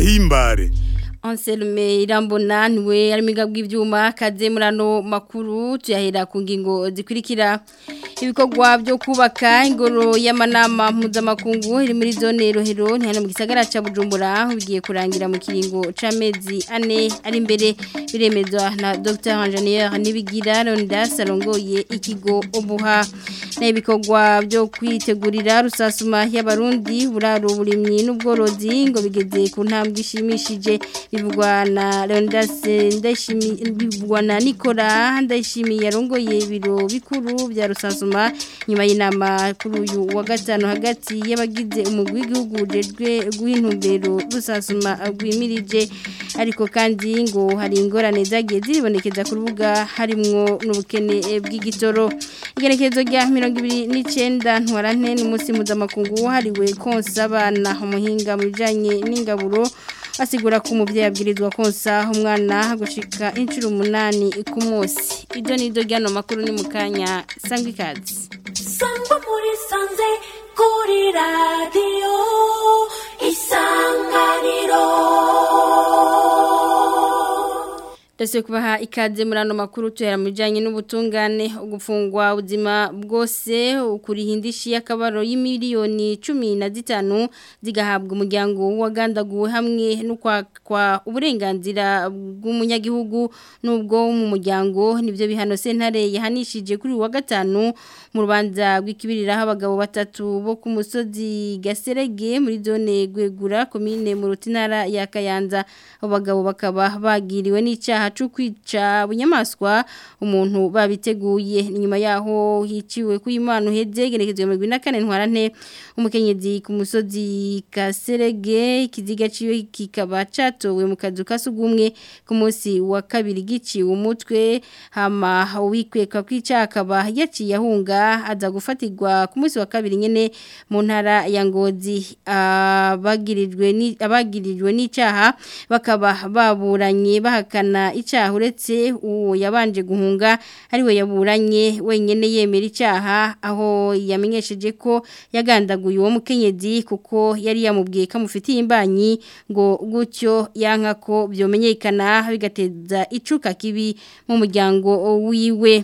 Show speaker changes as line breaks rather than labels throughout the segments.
tubahimbare
Anselme irambona niwe ari miga bw'ivyuma kaze murano makuru tuyahera ku ngingo zikurikira ibikorwa byo kubaka ingoro y'amanama mpuzamakungu iri muri zone rohero ni hano mu gisagara ca Bujumbura bigiye kurangira mu kiringo c'amezi ane ari imbere biremezwa na Dr Ingenieur Nibigira Rondas arongoye ikigo obuha na ibikorwa byo kwitegurira rusasuma y'abarundi buraro burimyi n'ubworozi ngo bigeze ku ntambwe ishimishije bivugwa na Leonidas Ndayishimi bivugwa na Nicola Ndayishimi yarongoye ibiro bikuru bya rusasuma nyuma y'inama kuri uyu wa gatanu hagati y'abagize umugwi w'igihugu ujejwe guhintumbero rusasuma rwimirije ariko kandi ngo hari ingorane zagiye ziribonekeza ku rubuga harimwo n'ubukene bw'igitoro igerekezo rya mirongo ibiri n'icyenda ntwarante ni umunsi mpuzamakungu wahariwe konsa abana umuhinga mu bijyanye n'ingaburo asigura ko umubyeyi abwirizwa konsa umwana gushika inshuro umunani ku munsi ibyo ni ibyo ry'ano makuru ni mu kanya sangwa ikaze
sangwa muri sanze kuri radiyo isanganiro
Dase kubaha ikaze muri ano makuru tuhera mu bijyanye n'ubutungane ugufungwa ubuzima bwose ukurihindishi y'akabaro y'imiliyoni cumi na zitanu zigahabwa umuryango wagandaguwe hamwe no kwa uburenganzira bw'umunyagihugu n'ubwo mu muryango nibyo bihano sentare yahanishije kuri wa gatanu mu rubanza rw'ikibiriraho abagabo batatu bo ku musozi gaserege muri zone gwegura komine mu rutinara ya kayanza abo bagabo bakaba bagiriwe n'icyaha cyo kwica bunyamaswa umuntu babiteguye nyuma yaho hiciwe ku Imana uheze gerekezwe mu 24 ntwarante umukenyezi ku musozi kaserege ikiziga ciwe kikaba catowe mu kazu kasugumwe ku munsi wa kabiri giciwe umutwe hama wikweka kwicakaba yaciye ahunga aza gufatirwa ku munsi wa kabiri nyene mu ntara ya Ngozi abagirijwe ni abagirijwe n'icaha bakaba baburanye bahakana icyaha uretse uwo yabanje guhunga ariwe yaburanye wenyine yemera icyaha aho yamenyesheje ko yagandaguye uwo mukenyezi kuko yari yamubwiye ko amufitiye imbanyi ngo gutyo yanka ko byomenyekana bigateza icuka kibi mu muryango wiwe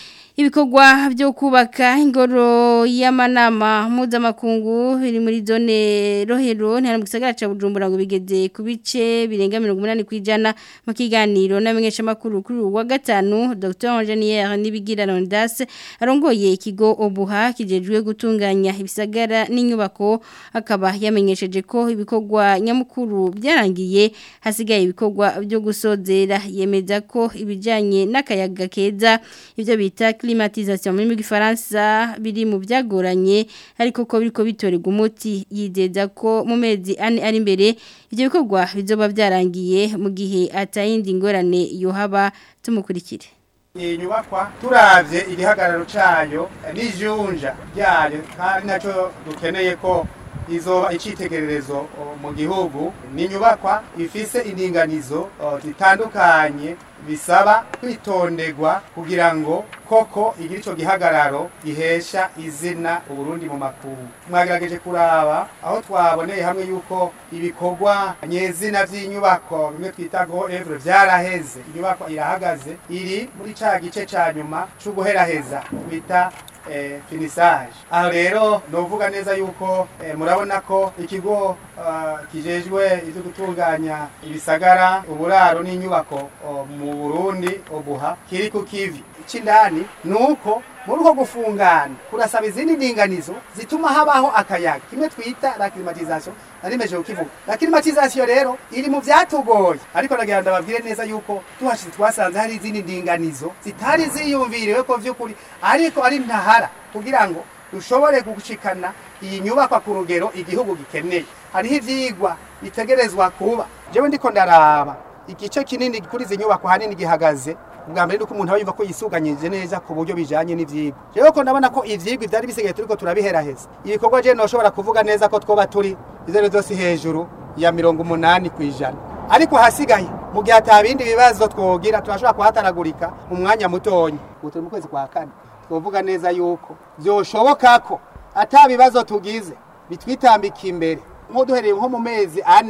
ibikorwa byo kubaka ingoro y'amanama mpuzamakungu biri muri zone rohero ntihari mu gisagara cya bujumbura ngo bigeze ku bice birenga mirongo umunani ku ijana mu kiganiro n'amenyeshamakuru kuri uwa gatanu dr ingenieur nibigira rondas arongoye ikigo obuha kijejwe gutunganya ibisagara n'inyubako akaba yamenyesheje ko ibikorwa nyamukuru byarangiye hasigaye ibikorwa byo gusozera yemeza ko ibijyanye n'akayaga keza ibyo bita climatisation muri gifaransa biri mu byagoranye ariko ko biriko bitorega umuti yizeza ko mu mezi ane ari imbere ibyo bikorwa bizoba byarangiye mu gihe atayindi ngorane yohaba tumukurikire
iyi nyubakwa turavye igihagararo cayo n'ijunja ryayo kandi naco dukeneye ko izoba icitegererezo mu gihugu ni inyubakwa ifise indinganizo zitandukanye bisaba kwitonderwa kugira ngo koko igira ico gihagararo gihesha izina uburundi mu makungu mwagerageje kuraba aho twaboneye hamwe yuko ibikorwa nyezina vy'inyubako bimwe twita go evre vyaraheze inyubako irahagaze iri muri ca gice ca nyuma c'uguheraheza bita eh, finisage aho rero novuga neza yuko eh, murabona ko ikigo uh, kijejwe ivyo gutunganya ibisagara uburaro n'inyubako uh, mu Burundi obuha kiri ku kivi icindani nuko muri uko gufungana kurasaba izindi ndinganizo zituma habaho akayaga kimwe twita la climatisation narimeje kukivuga la climatisation rero iri mu vyatugoye ariko nagira ndababwire neza yuko tuhashitse twasanze hari izindi ndinganizo zitari ziyumviriwe ko vy'ukuri ariko ari ntahara kugira ngo dushobore gushikana iyi nyubakwa ku rugero igihugu gikeneye hariho ivyigwa bitegerezwa kuba jewe ndiko ndaraba igice kinini kuri izi nyubako hanini gihagaze ubwa mbere nuko umuntu aba yumva ko yisuganyije neza ku buryo bijanye n'ivyigwa rero ko ndabona ko ivyigwa vyari bisigaye turiko turabiheraheza ibikorwa je noshobora kuvuga neza ko twoba turi izero zose hejuru ya mirongo umunani kw'ijana ariko hasigaye mu gihe ata bindi bibazo twogira turashobora kuhataragurika mu mwanya mutonya ubu turi mu kwezi kwa kane twovuga neza yuko vyoshoboka ko ata bibazo tugize bitwitambika imbere nko duhereye nko mu mezi ane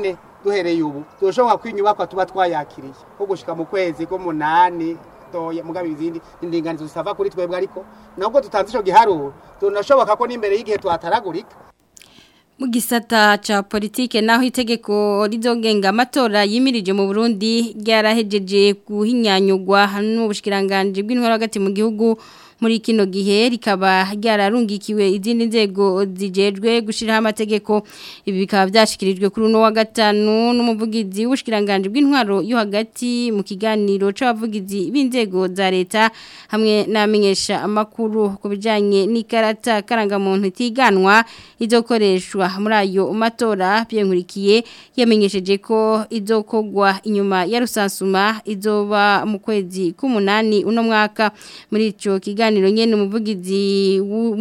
duhereye ubu turashobora ko inyubakwa tuba twayakiriye ko gushika mu kwezi k'umunani toya mugabe izindi indinganizo zisava kuri twebwe ariko nubwo tutanze ico giharuro tunashoboka ko n'imbere y'igihe tuhataragurika
mu gisata ca politike naho itegeko rizogenga amatora yimirije mu Burundi ryarahejeje guhinyanyugwa n'ubushikiranganje bw'intwaro hagati mu gihugu muri kino gihe rikaba ryararungikiwe izindi nzego zijejwe gushiraho amategeko ibi bikaba byashikirijwe kuri uno wa gatanu n'umuvugizi w'ubushikiranganje bw'intwaro yo hagati mu kiganiro c'abavugizi b'inzego za leta hamwe n'amenyesha amakuru ku bijanye n'ikarata karangamuntu itiganwa izokoreshwa muri ayo matora byenkurikiye yamenyesheje ko izokogwa inyuma ya rusansuma izoba mu kwezi k'umunani uno mwaka muri ico kiganiro nyene umuvugizi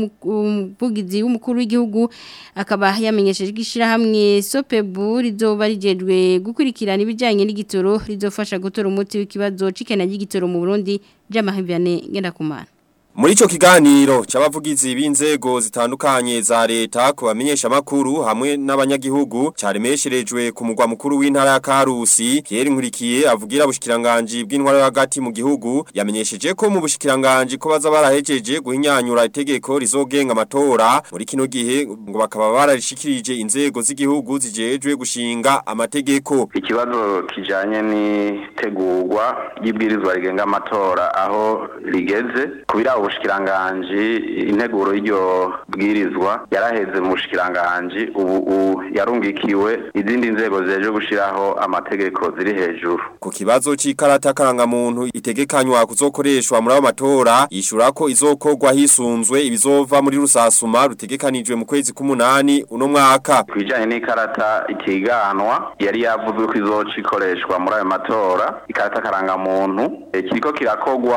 w'umuvugizi w'umukuru w'igihugu akaba yamenyesheje gishira hamwe Sopebu rizoba rijejwe gukurikirana ibijanye n'igitoro rizofasha gutora umuti w'ikibazo cikena y'igitoro mu Burundi j'amahivyane ngenda kumana
Muri ico kiganiro c'abavugizi b'inzego zitandukanye za leta kubamenyesha makuru hamwe n'abanyagihugu caremesherejwe ku mugwa mukuru w'intara ya Karusi Pierre Nkurikiye avugira bushikiranganje bw'intwaro hagati mu gihugu yamenyesheje ko mu bushikiranganje ko baza barahejeje guhinyanyura itegeko rizogenga amatora muri kino gihe ngo bakaba bararishikirije inzego z'igihugu zijejwe gushinga amategeko
ikibazo kijanye n'itegurwa y'ibwirizwa rigenga amatora aho rigeze kubira ubushikiranganji integuro y'iryo bwirizwa yaraheze mu bushikiranganji ubu yarungikiwe izindi nzego zijeje gushiraho amategeko ziri hejuru
ku kibazo c'ikarata karangamuntu itegekanywa kuzokoreshwa muri ayo matora yishura ko izokorwa hisunzwe ibizova muri rusasuma rutegekanijwe mu kwezi k'umunani uno mwaka
kubijanye n'ikarata itiganwa yari yavuzwe ko izoca ikoreshwa muri ayo matora ikarata karangamuntu kiriko kirakogwa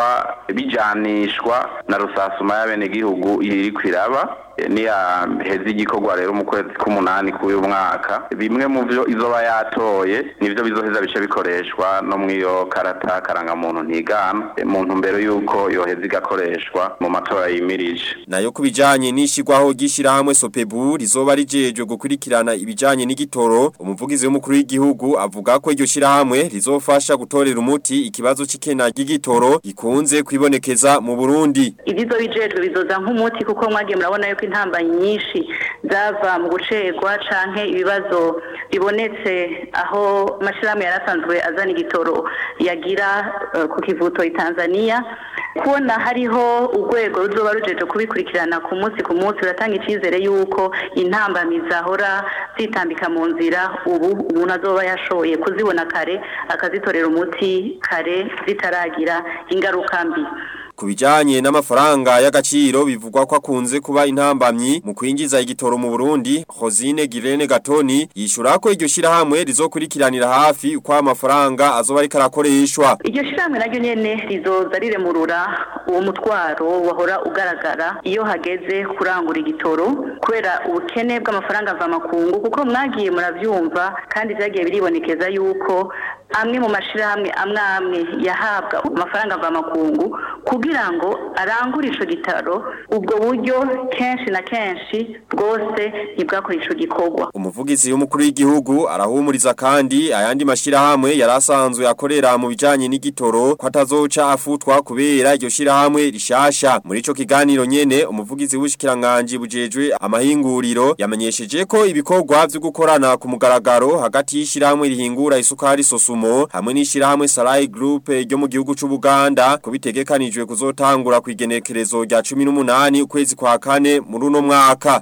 bijanishwa na rusasuma y'abenegihugu iri kwiraba niya hezi igikorwa rero mu kwezi k'umunani k'uyu mwaka bimwe mu byo izoba yatoye nivyo bizoheza bice bikoreshwa no mw'iyo karata karangamuntu ntigana mu ntumbero y'uko yoheza igakoreshwa mu matora yimirije
nayo kubijanye n'ishigwaho ry'ishirahamwe Sopebu rizoba rijejwe gukurikirana ibijanye n'igitoro umuvugizi w'umukuru w'igihugu avuga ko iryo shirahamwe rizofasha gutorera umuti ikibazo c'ikena ry'igitoro gikunze kwibonekeza mu Burundi
ibizo bijejwe bizoza nk'umuti kuko mwagiye murabona yuko intamba nyinshi zava mu gucegwa canke ibibazo bibonetse aho amashirahamwe yarasanzwe azana igitoro yagira uh, ku kivuto i Tanzania kubona hariho urwego ruzoba rujeje kubikurikirana ku munsi ku munsi uratanga icyizere yuko intambamizi ahora zitambika mu nzira ubu umuntu azoba yashoboye kuzibona kare akazitorera umuti kare zitaragira ingaruka mbi
Kubijanye n'amafaranga y'agaciro bivugwa ko akunze kuba intambamyi mu kwinjiza igitoro mu Burundi Rosine Girene Gatoni yishura ko iryo shirahamwe rizokurikiranira hafi uko amafaranga azoba ari karakoreshwa
iryo shirahamwe naryo nyene rizoza riremurura uwo mutwaro wahora ugaragara iyo hageze kurangura igitoro kubera ubukene bw'amafaranga mva makungu kuko mwagiye muravyumva kandi vyagiye biribonekeza yuko amwe mu mashirahamwe amwe amwe yahabwa amafaranga mva makungu kugira ngo arangure ico gitaro ubwo buryo kenshi na kenshi bwose ntibwakora ico gikorwa
umuvugizi w'umukuru w'igihugu arahumuriza kandi ayandi mashirahamwe yarasanzwe akorera mu bijanye n'igitoro ko atazoca afutwa kubera iryo shirahamwe rishasha muri ico kiganiro nyene umuvugizi w'ubushikiranganje bujejwe amahinguriro yamenyesheje ko ibikorwa vyo gukorana ku mugaragaro hagati y'ishirahamwe rihingura isukari sosumo hamwe n'ishirahamwe Sarai Group ryo mu gihugu c'u Buganda kubitegekanijwe kuzotangura kwigenekerezo rya 18 ukwezi kwa kane muri uno mwaka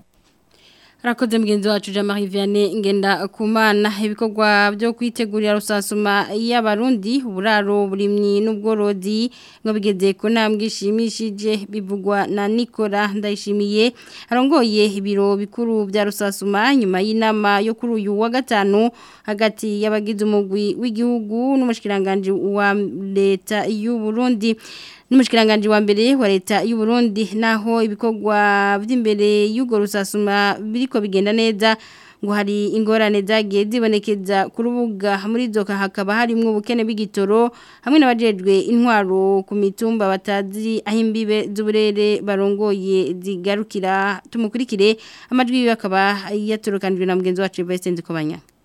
Rakoze mgenzi wacu Jean-Marie Vianney ngenda kumana ibikorwa byo kwitegurira rusasuma y'abarundi uburaro burimyi n'ubworozi ngo bigeze ko ntambwe ishimishije bivugwa na Nicola ndayishimiye arongoye ibiro bikuru bya rusasuma nyuma y'inama yo kuri uyu wa gatanu hagati y'abagize umugwi w'igihugu n'umushikiranganje wa leta y'u Burundi Numushikiranganje wa mbere wa leta y'u Burundi naho ibikorwa by'imbere y'ugo rusasuma biriko bigenda neza ngo hari ingorane zagiye zibonekeza ku rubuga muri zoka hakaba harimo ubukene bw'igitoro hamwe n'abajejwe intwaro ku mitumba batazi aho imbibe z'uburere barongoye zigarukira tumukurikire amajwi yiwe akaba yatorokanijwe na mugenzi wacu Vincent Kobanya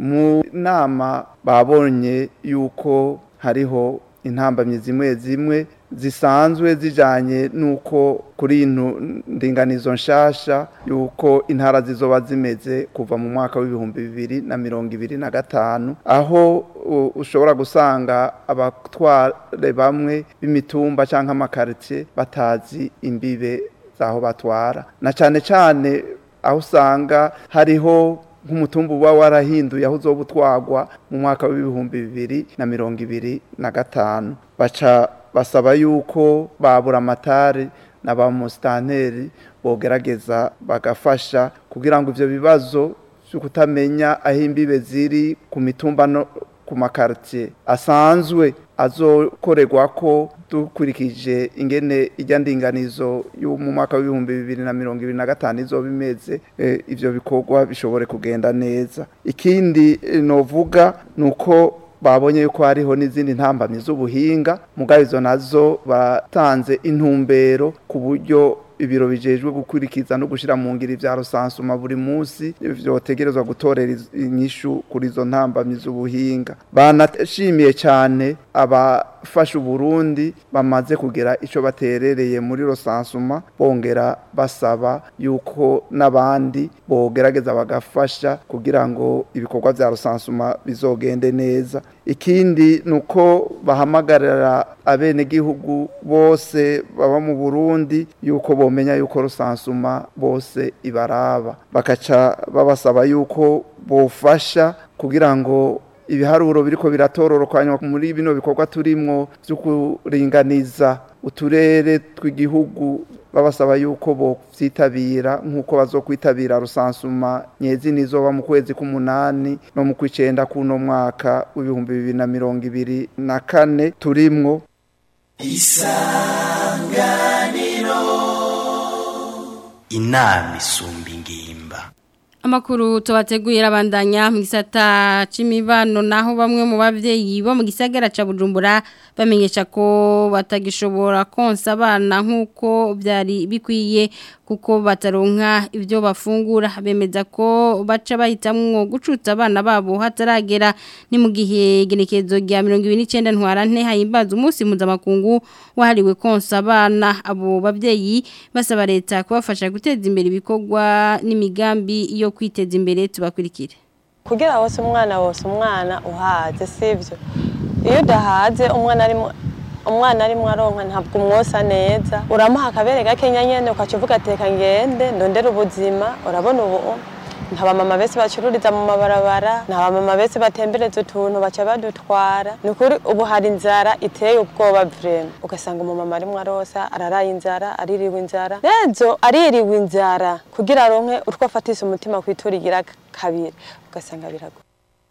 mu nama babonye yuko hariho intambamyi zimwe zimwe zisanzwe zijanye nuko kuri ino ndinganizo nshasha yuko intara zizoba zimeze kuva mu mwaka w'ibihumbi bibiri na mirongo ibiri na gatanu aho u- ushobora gusanga abatware bamwe b'imitumba cyangwa amakaritsiye batazi imbibe z'aho batwara na cyane cyane aho usanga hariho nk'umutumba uba warahinduye aho uzoba utwagwa mu mwaka w'ibihumbi bibiri na mirongo ibiri na gatanu baca basaba yuko babura amatari na ba musitanteri bogerageza bagafasha kugira ngo ivyo bibazo vyo kutamenya aho imbibe ziri ku mitumba no ku makaritiye asanzwe azokorerwa ko dukurikije ingene ijya ndinganizo yo mu mwaka w'ibihumbi bibiri na mirongo ibiri na gatanu izoba imeze eh, ivyo bikorwa bishobore kugenda neza ikindi eh, novuga ni uko babonye yuko hariho n'izindi ntambamyi z'ubuhinga mugabo izo nazo batanze intumbero ku buryo ibiro bijejwe gukurikiza no gushira mu ngiri vya rusansuma buri munsi vyotegerezwa gutorera iz- inyishu kuri izo ntambamyi z'ubuhinga banashimiye cyane abafasha uburundi bamaze kugira ico baterereye muri rusansuma bongera basaba yuko n'abandi bogerageza bagafasha kugira ngo ibikorwa vya rusansuma bizogende neza ikindi nuko bahamagarira abenegihugu bose baba mu Burundi yuko bomenya yuko rusansuma bose ibaraba bakaca babasaba yuko bofasha kugira ngo ibiharuro biriko biratororokanywa muri bino bikorwa turimwo vyo kuringaniza uturere tw'igihugu babasaba yuko bovyitabira nk'uko bazokwitabira rusansuma nyezi nizoba mu kwezi k'umunani no mu kw'icenda kuno mwaka w'ibihumbi bibiri na mirongo ibiri na kane turimwo
inama isumba ingimba
Amakuru tubateguye rabandanya mu gisata c'imibano naho bamwe mu bavyeyi bo mu gisagara ca Bujumbura bamenyesha ko batagishobora konsa abana nkuko byari bikwiye kuko bataronka ibyo bafungura bemeza ko baca bahitamwo gucutsa abana babo hataragera ni mu gihe genekezo rya 29 ntwarante hayimbaza umunsi mpuzamakungu wahariwe konsa abana abo bavyeyi basaba leta kubafasha guteza imbere ibikorwa n'imigambi yo kwiteza imbere tubakurikire
kugira wose umwana wose umwana uhaze sivyo iyo udahaze umwana arimo umwana arimo aronka ntabwo umwosa neza uramuha akabere gakenya nyene ukaca uvuga ateka ngende ndondera ubuzima urabona ubu nta bamama bese bacururiza mu mabarabara nta bamama bese batembereza utuntu baca badutwara ni ukuri ubu hari inzara iteye ubwoba vrema ugasanga umumama arimwo arosa araraye inzara aririwe inzara rezo aririwe inzara kugira aronke utwo afatisa umutima kwiturigira kabiri ugasanga birago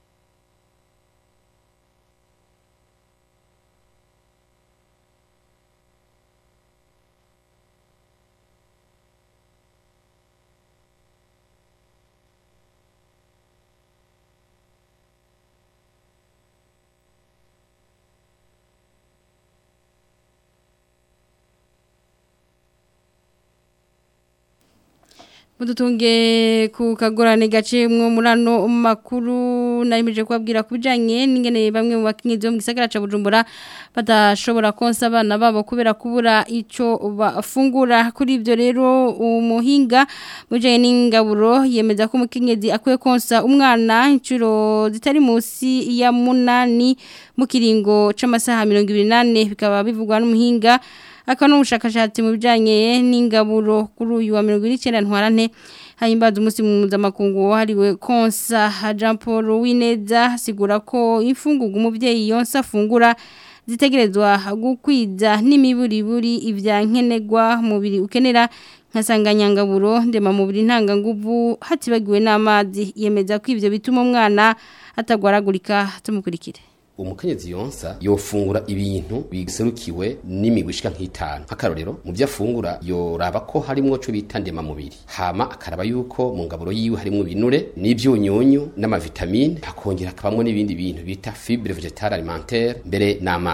Mudutunge ku kagorane gace mwo murano makuru narimije kubabwira kubijanye n'ingene bamwe mu bakinyizi bo mu gisagara ca Bujumbura badashobora konsa abana babo kubera kubura ico bafungura kuri ivyo rero umuhinga mujanye n'ingaburo yemeza ko umukenyezi akwiye konsa umwana incuro zitari musi ya munani mu kiringo c'amasaha 28 bikaba bivugwa n'umuhinga aka n'ubushakashatsi mu bijanye n'ingaburo kuri uyu wa 29 ntwarante hayimbaza umunsi mpuzamakungu wahariwe konsa Jean Paul Wineza sigura ko imfungugu umuvyeyi yonsa afungura zitegerezwa gukwiza n'imiburiburi ivya nkenegwa mubiri ukenera nkasanganyangaburo ndema mubiri ntanganguvu hatibagiwe n'amazi yemeza ko ivyo bituma umwana atagwaragurika tumukurikire
umukenyezi yonsa yofungura ibintu biserukiwe n'imigwi ishika nk'itanu nk'akarorero mu byo afungura yoraba ko harimwo co bita ndema mubiri hama akaraba yuko mu ngaburo yiwe harimwo ibinure n'ivyunyunyu n'amavitamine hakongera akabamwo n'ibindi bintu bita fibre végétale alimentaire mbere n'amazi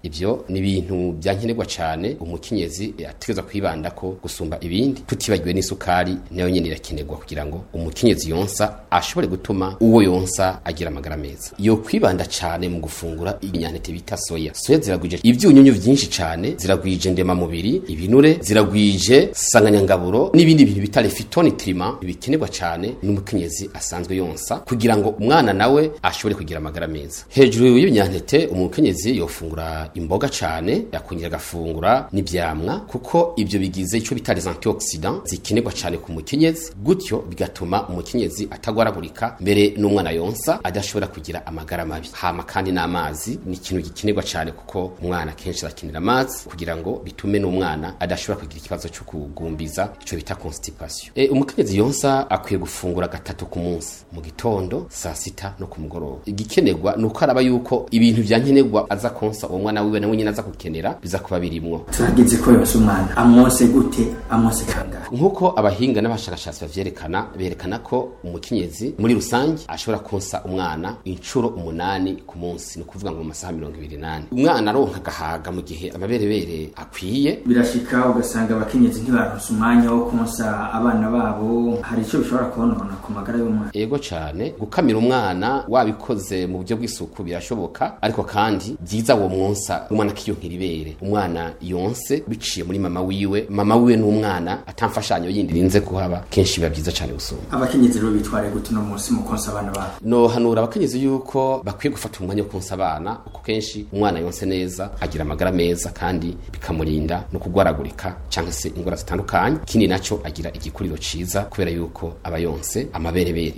ivyo ni ibintu byankenerwa cyane umukenyezi ategeza kwibanda ko gusumba ibindi tutibagiwe n'isukari nayo nyene irakenerwa kugira ngo umukenyezi yonsa ashobore gutuma uwo yonsa agira amagara meza yo kwibanda cyane mu gufungura inyantete bita soya soya ziragwije ivyunyunyu vyinshi cyane ziragwije ndema mubiri ibinure ziragwije sanganyangaburo n'ibindi bintu bita phytonutriment bikenerwa cyane n'umukenyezi asanzwe yonsa kugira ngo umwana nawe ashobore kugira amagara meza hejuru y'ibinyantete umukenyezi yofungura imboga cyane yakongera agafungura n'ivyamwa kuko ibyo bigize ico bita les antioxidants zikenerwa cyane ku mukenyezi gutyo bigatuma umukenyezi atagwaragurika mbere n'umwana yonsa adashobora kugira amagara mabi hama kandi n'amazi ni ikintu gikenerwa cyane kuko umwana kenshi arakenera amazi kugira ngo bitume n'umwana adashobora kugira ikibazo cyo kugumbiza ico bita constipation e, umukenyezi yonsa akwiye gufungura gatatu ku munsi mu gitondo saa sita no ku mugoroba igikenerwa ni uko araba yuko ibintu vyankenerwa aza konsa uwo mwana wiwe nawe nyine aza gukenera biza kuba birimwo
turageze ko yose umwana amwose gute amwose kangahe
nk'uko abahinga n'abashakashatsi bavyerekana berekana ko umukenyezi muri rusange ashobora konsa umwana inshuro umunani ku munsi ni ukuvuga ngo mu masaha mirongo ibiri n'ane umwana aronka agahaga mu gihe amaberebere akwiye
birashika ugasanga abakenyezi ntibaronse umwanya wo konsa abana babo hari icyo bishobora konona ku magara y'umwana
ego cyane gukamira umwana wabikoze mu buryo bw'isuku birashoboka ariko kandi byiza uwo mwonsa umwana akiyonkera ibere umwana yonse biciye muri mama wiwe mama wiwe n'umwana atamfashanyo yindi rinze kuhaba kenshi biba byiza cyane gusumba
abakenyezi rero bitware gute uno munsi mu konsa abana babo
no hanura abakenyezi yuko bakwiye gufata umwanya wo konsa abana kuko kenshi umwana yonse neza agira amagara meza kandi bikamurinda no kugwaragurika cyangwa se indwara zitandukanye ikindi naco agira igikuriro ciza kubera yuko aba yonse amaberebere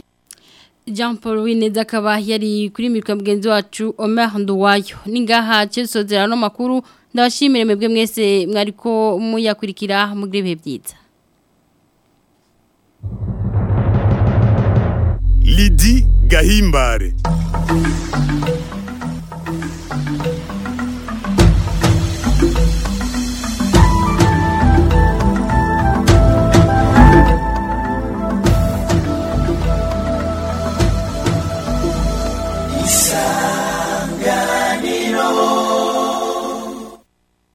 Jean Paul Wineza akaba yari kuri mikwa mugenzi wacu Omer Nduwayo ningaha cyesozera no makuru ndabashimire mwebwe mwese mwariko muyakurikira mugire bihe byiza
Lidi Gahimbare